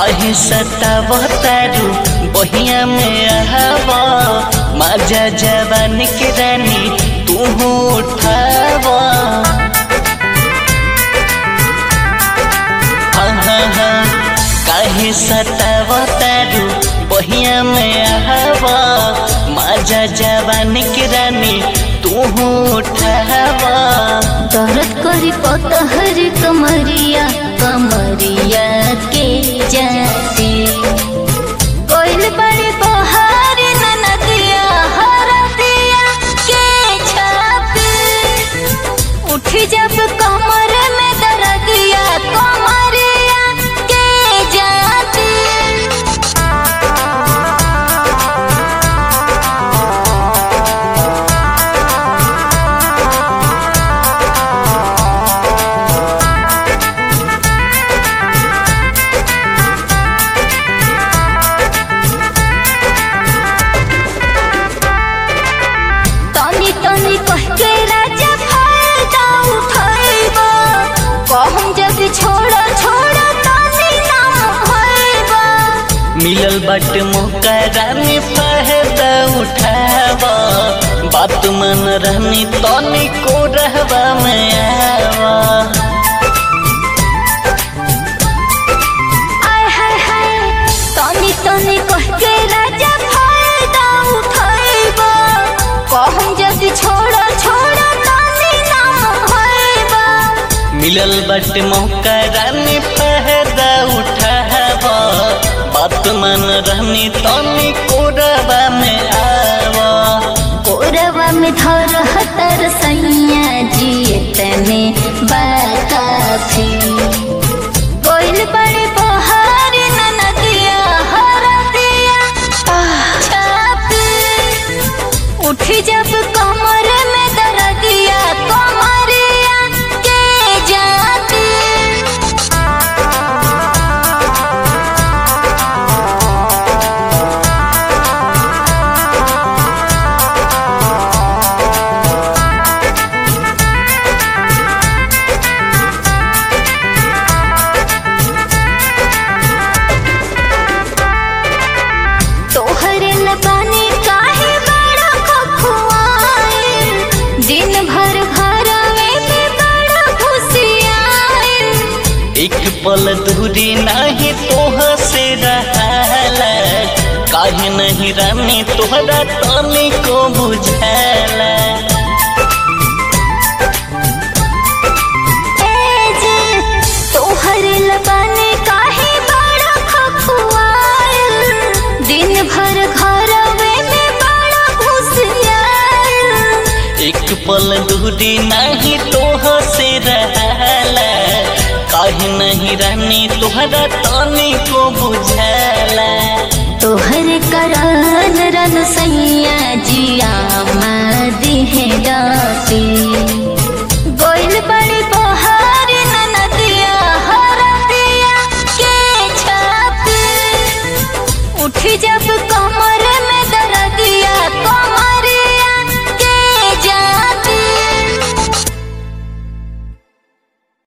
काहे सतावतारू बहिया में आवा माजा जवान के रानी तू उठावा हाँ हाँ हाँ काहे सतावतारू बहिया में आवा माजा जवान के रानी तू उठावा दर्द करी पतहर कमरिया कमरिया के जाती कोइल बड़े बहार ननदिया हरदिया के छापी उठ जब कमर में दर्दिया कमरिया के जाती तनी तनी कह के राजा फायदा उठाइबा कहम जब छोड़ छोड़ तनी नाम होइबा मिलल बट मुकरा में फायदा उठावा बात मन रहनी तनी को रहवा में आवा आय हाय हाय तनी तनी कह के राजा फायदा उठाइबा कहम जब छोड़ छोड़ तनी नाम होइबा मिलल बट मुकरा में फायदा उठावा बात मन रहनी तनी को रहवा में आवा कोरवा में धर हतर सैया जी तने बाकाफी कोइल बड़े बहार ननदिया हरदिया छापी उठ जब कमर में दर्दिया कमरिया के जाती तोहरे लबानी काहे बड़ा खखुआए दिन भर घरवे में बड़ा खुशियाए एक पल दूरी नहीं तोह से रहला काहे नहीं रानी तोहरा तनी को बुझाला जे तोहरे लबानी काहे बड़ा खखुआए दिन भर घरवे में बड़ा खुशियाए एक पल दूरी नहीं तोह से रहला काहे नहीं रानी तोहरा तनी को बुझाला तोहर करान रन सैया जिया मदी है डाटी